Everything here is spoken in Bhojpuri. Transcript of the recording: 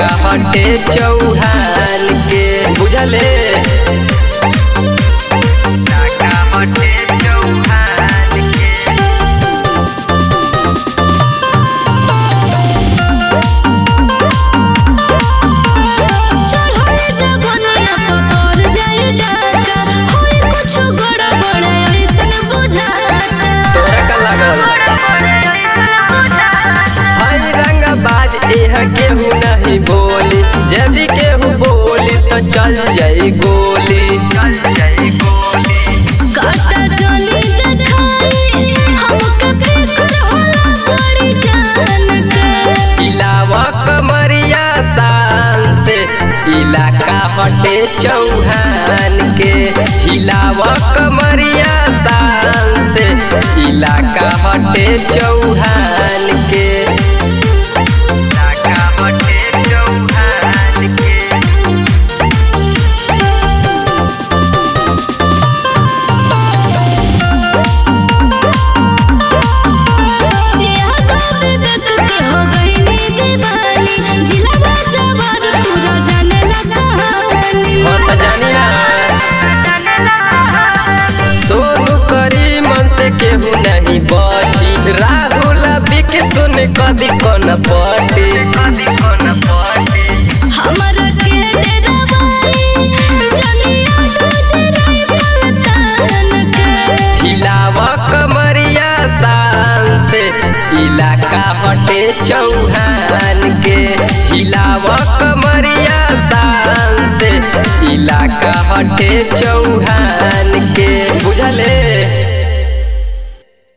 हटे चौहान के बुझले इलाका हटे चौहान के चढ़े जवनिया पर जाई डाका होई कुछ गड़ा बड़ा ऐसन बुझाता तोरा का लागल हई रंगबाज एह केहू नहीं बोली यदि केहू बोली तो चल जाई गोली चल जाई गोली काटा चली देखाई हमके फिक्र होला बड़ी जान के इलावा कमरिया शान से इलाका हटे चौहान के हिलावा कमरिया शान से इलाका हटे चौहान के इलाका हटे चौहान के बियाह बाबे बेक के हो गई नी दीवानी जिला बाजा बार पूरा जाने लगा कहानी हो त जानी ना सोनू करी मन से केहू नहीं बची राहुल बिक सुन कदी कौन पटी कदी कौन पटी हमरा के डरावाई जनिया गुजराई पलतान के हिलावा कमरिया शान से इलाका हटे चौहान के हिलावा कमरिया शान से इलाका हटे चौहान के बुझले